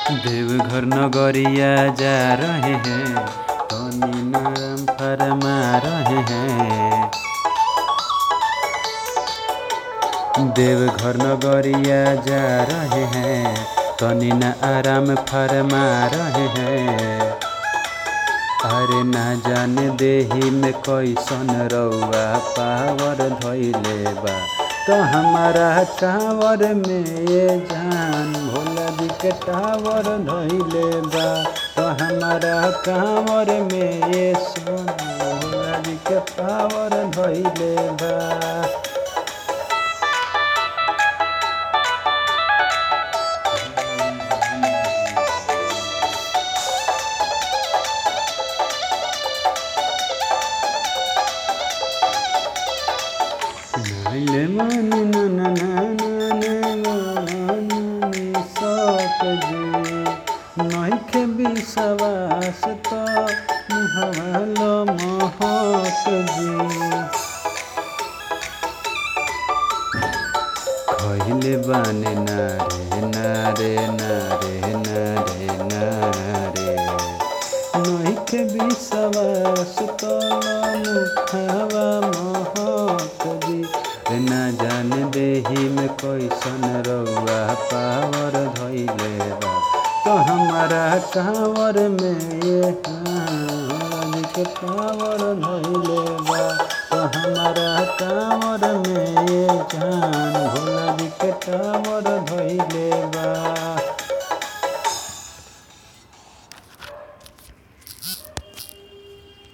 देवघर नगरिया जा रहे हैं तनी नाम फरमा रहे हैं देवघर नगरिया जा रहे हैं तनी न आराम फरमा रहे हैं अरे ना जाने देही में कैसन रउआ पावर धैले बा तो हमारा टावर में ये जान भोला जी के टावर धैले बा तो हमारा कांवर में ये सोना भोला जी के पावर धैले बा नाइले मानी ना ना ना ना ना मानी सक जी नइखे विश्वास त मुहवालो महक जी खहिले बाने नारे नारे नारे नारे नारे नइखे विश्वास त मुखावा महक जी रे ना जान देही में कैसन रउआ पावर धैले बा तो हमारा कांवर में ये कांवर के पावर धैले बा तो हमारा कांवर में ये जान भोला जी के टावर धैले बा